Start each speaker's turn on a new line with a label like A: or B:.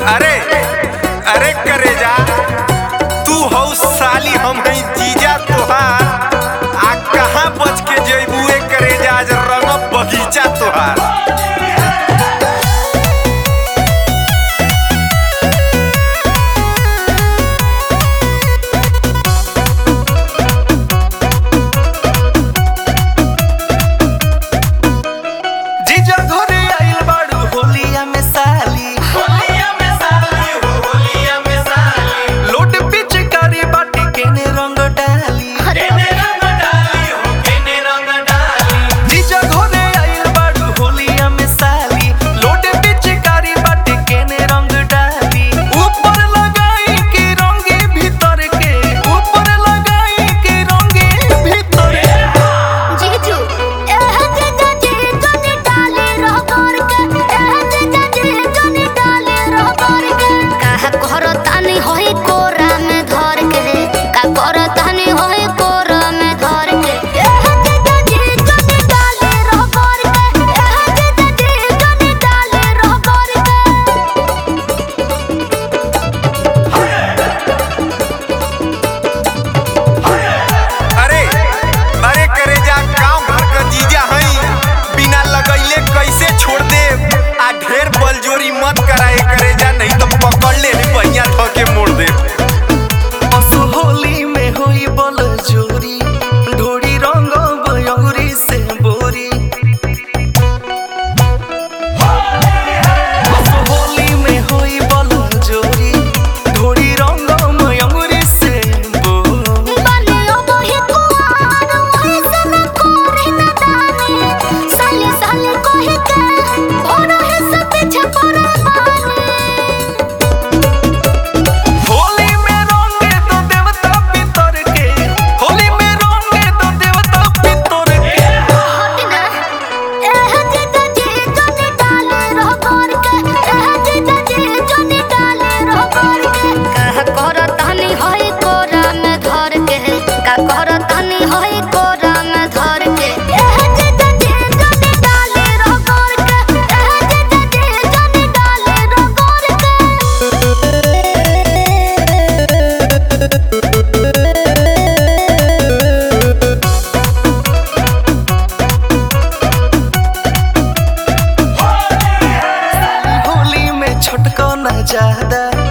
A: अरे अरे करे जा तू हौ साली हम हई जीजा तोहार आ कहाँ बच के जइबुए करे जा आज रंग बगीचा तोहार
B: जीजा घरे आइल बाड़ू होलिया में साली लोट पिचकारी बाटी केने रंग डाली जीजा घरे आइल बाड़ू होलिया में साली लोट पिचकारी बाटी केने रंग डाली ऊपर लगाई के रंगे भीतर के ऊपर लगाई के रंगे भीतर के
C: जीजू एह जीजा जी जनी डाले रह कर के एह जीजा जी जनी डाले रह कर के काहे करतानी होई कोरा में धर के का करतानी होई कोरा में धर के एह जीजा जी जनी डाले रह कर के एह जीजा जी जनी डाले रह कर के
A: अरे अरे करे जा गांव घर का जीजा हई बिना लगैले कैसे छोड़ दे आ ढेर बलजोरी मत कराए करे जा नहीं तो पकड़ ले पहिया ध के मोड़ दे
B: असु होली में होई बल जोरी ढोड़ी रंग बयौरी से बोरी असु होली में होई बल जोरी ढोड़ी रंग मयूरी से बोरी
C: बनियो बही कुआर वही से न कोरे न दानी साले साले कोहे के और है सब पीछे पड़े बानी
B: होली में रंगे तो देवता पितर के होली में रंगे तो देवता पितर के
C: हटना एह जीजा जी जनी डाले रह कर के एह जीजा जी जनी डाले रह कर के कह करतानी होई कोरा में धर के का करतानी होई कोरा में धर के एह जीजा जी जनी डाले रह कर के एह जीजा जी जनी डाले रह कर के
B: होली में छटको न ज्यादा